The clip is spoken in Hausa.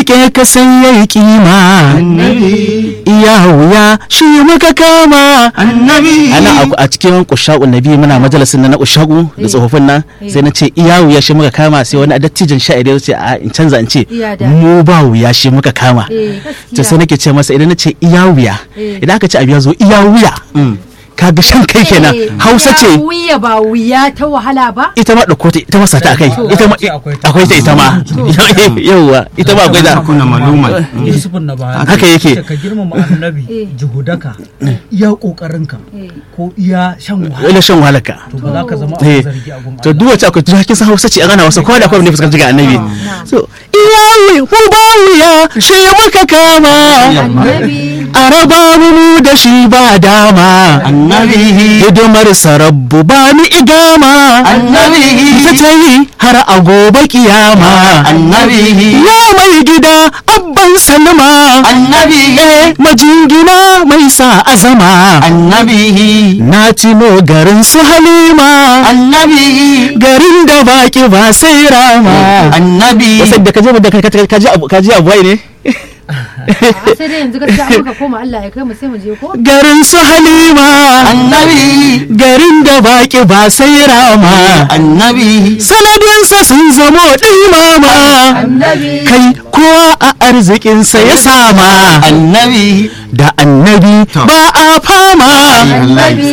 rike ka sai yayi kima annabi iya wuya shi muka kama annabi ana a- a cikin kushaku nabi muna majalisin na na kushaku da tsofaffin nan sai na ce iya wuya shi muka kama sai wani dattijan sha'iri ya ce a in canza in ce Iya da. mu ba wuya shi muka kama Eh, to sai gaskiya. nake ce masa idan na ce iya wuya Eh. idan aka ce abu ya zo iya wuya kaga shan kai kenan Eh, hausa ya ce wuya ba wuya ta wahala ba ita ma ɗauko ta ita ma sata akai To, ita ma ce akwai ta. akwai ta ita ma yauwa ita ma akwai ta kuna maluma yusufun na baya Haka yake. ka girmama annabi Eh. juhudaka iya kokarinka Eh. ko iya shan wahala wani shan wahalaka to ba za ka zama Eh, abin zargi a gun to duk wacce akwai tuha kin san hausa ce a gana wasa kowa da kowa ne fuskanci ga annabi so iya wuya mu ba wuya shi muka kama annabi a raba mu da shi ba dama annabi hidimar sarabbu ba ni igama annabi ta ta yi har a gobe kiyama annabi ya mai gida abban salma annabi eh majingina mai sa azama annabi na tino garin su halima annabi garin da baki ba sai rama annabi wasan da ka je da ka- ka- ka ji abu ka ji abu wai ne a sai dai yanzu gaskiya an muka koma Allah ya kai mu sai mu je ko garin su halima annabi garin da baki ba sai rama annabi sanadinsa sun zamo ɗimama annabi kai kowa a arzikinsa ya sama annabi da annabi ba a fama annabi